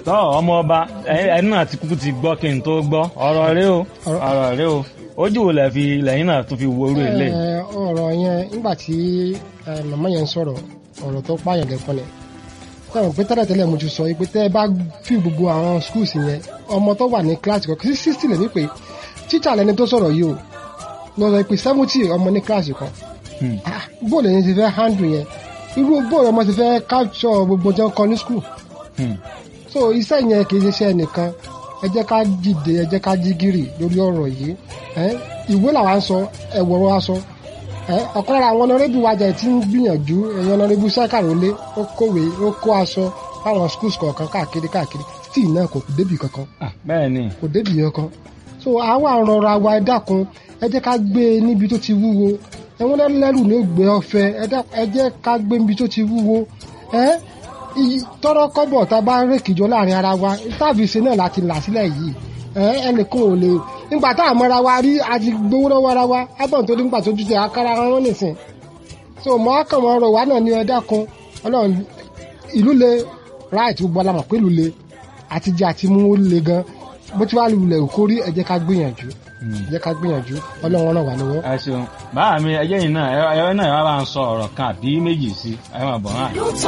tọ́ ọmọ ọba ẹni náà ti kúkú ti gbọ́ kí n tó gbọ́ ọ̀rọ̀ rẹ o Ọ̀rọ̀- ọ̀rọ̀ rẹ o ojú wo lẹ fi lẹ́yìn náà tún fi wo orú ilé Ẹ, ọ̀rọ̀ yẹn nígbà tí ẹ, màmá yẹn ń sọ̀rọ̀ ọ̀rọ̀ tó pààyàn lẹ́kọ́ ni sọ̀rọ̀ pé tẹ́lẹ̀tẹ́lẹ̀ mo ti sọ pé tẹ́ ẹ bá fi gbogbo àwọn schools yẹn ọmọ tó wà ní kíláàsì kan sí sixty lè ní pé tíṣà lẹni tó sọ̀rọ̀ yìí o lọ sọ pé seventy ọmọ ní kíláàsì kan Hmm. Ah, bóòlù ẹni ti fẹ́ handle yẹn irú bóòlù ọmọ ti fẹ́ capture gbogbo jẹun kan ní school Hmm. so iṣẹ́ yẹn kì í ṣe iṣẹ́ nìkan ẹ jẹ́ ká dìde ẹ jẹ́ ká jí gìrì lórí ọ̀rọ̀ yìí ẹ ìwé làwa ń sọ ẹ̀wọ̀rọ̀ wa sọ ẹ ọ̀kan lára àwọn ọ̀nàrẹ́bù wájà tí ń gbìyànjú ẹ̀yìn ọ̀nàrẹ́bù sẹ́kàrólé ó kówé ó kó aṣọ fáwọn schools kọ̀ọ̀kan káàkiri káàkiri tí náà kò kò débì kankan Ah, bẹ́ẹ̀ ni kò débì kankan so àwa rọra wa ẹ dákun ẹ jẹ́ ká gbé e níbi tó ti wúwo ẹ̀wọ̀n lẹ́rù ní ó gbé ọ̀fẹ́ ẹ dákun, ẹ jẹ́ ká gbé níbi tó ti wúwo ẹ iyì- tọrọ kọ́bọ̀ tá a bá rékìjọ láàrin ara wa táàbì ṣe náà láti là sílẹ̀ yìí ẹ ẹnìkan ò lè nígbà tá a mọra wa rí a ti gbowó lọ́wọ́ ara wa agbọ̀n tó nígbà tó dúdú akára wọn nìsín so mọ akàn mọ ọ̀rọ̀ wa náà ní ẹ dákun Ọlọ́run ìlú le right gbogbo alamọ pé ìlú le àti jẹ àti mú ó le gan bó ti wá lulẹ̀ òkórí ẹ jẹ́ ká gbìyànjú ẹ jẹ́ ká gbìyànjú Ọlọ́run ràn wá lọ́wọ́. ẹ ṣeun báà mi ẹjẹ́ yìí náà ẹ ẹ náà ẹ wá bá ń sọ ọ̀rọ̀ kan àbí méjì sí ẹ máa bọ̀ náà.